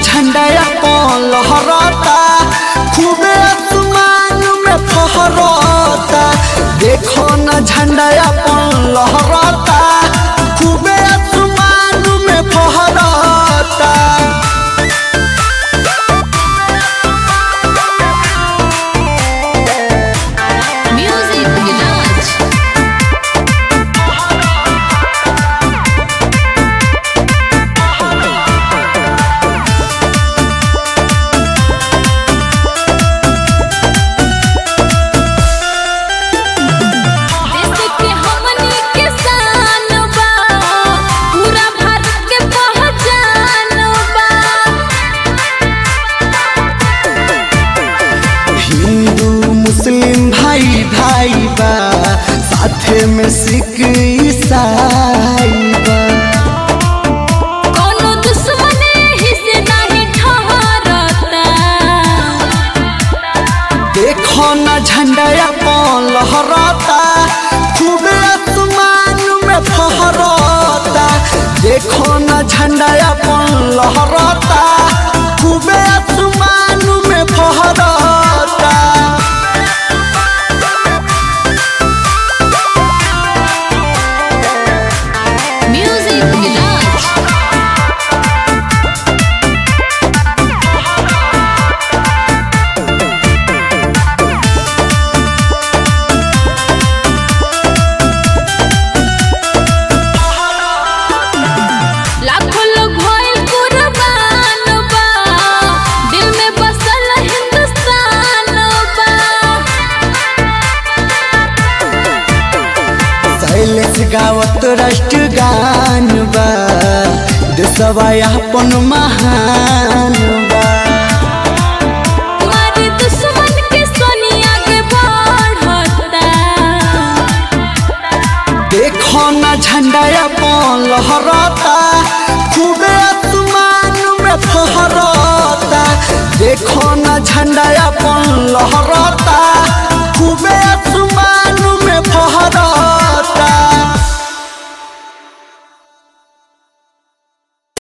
झंडा अपन लहराता खूबे आसमान में फहराता देखो न झंडा अपन लहराता खूबे आसमान में फहराता Music Village. देश के हमनी के शान बा पूरा भारत के पहचान बा हिंदू मुस्लिम भाई भाई बा साथे में सिख ईसाई बा कोनो दुश्मन हिस्से नहीं ठहरता देखो न झंडा अपन लहराता खूबे आसमान में फहराता देखो न झंडा अपन लहराता खूबे आसमान में फहराता Music Village. लाखों लोग होइल कुर्बान बा दिल में बसल हिंदुस्तान बा शैलेश गावत राष्ट्र गान बा देशवा अपन महान बा तुम्हारी दुश्मन के सोनिया के बढ़ता देखो न झंडा अपन लहराता खूबे आसमान में फहराता देखो न झंडा अपन लहराता